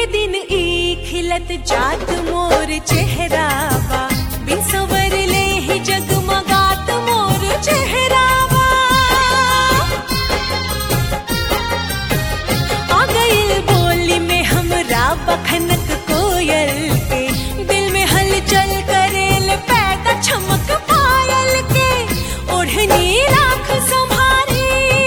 दिन ई खिलत जात मोर चेहरावा बिसवर ले ही जगमगात मोर चेहरावा आ गइल बोली में हमरा बखनक कोयल के दिल में हलचल करेल पैदा चमक पायल के ओढ़नी राख संभारी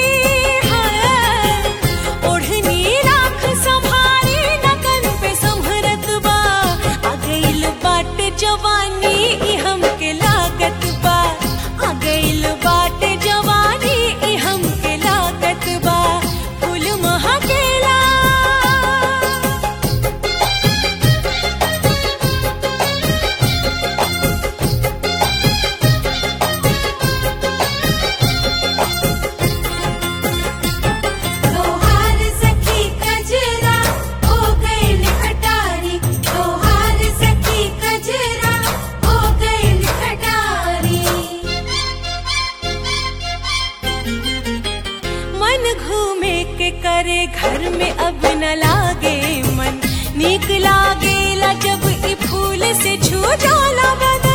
है ओढ़नी राख संभारी नगन पे संभरत बा आ गइल बाटे जवानी ई हमके लागत बा आ गइल बाटे जवानी ई हमके लागत बा फूल महकेला तोहार सखी कजरा हो गइल खटारी तोहार सखी कजरा हो गइल खटारी मन घूमे के करे घर में अब न लागे मन नीक लागेला जब ई फूल से छू जाला बदन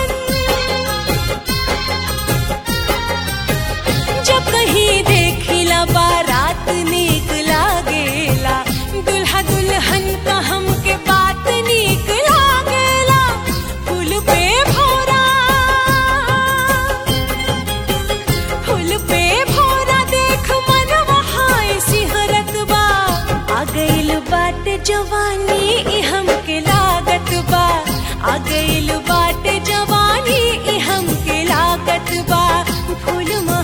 जब कहीं देखिला बारात नीक लागेला दुल्हा दुल्हन का हमके बात नीक लागेला फूल पे भोरा फूल पे भोरा देख मन वहां सिहरत बा आ गइल बाटे जवानी ई हमके लागत बा आ गइल बाटे जवानी ई हमके लागत बा फूल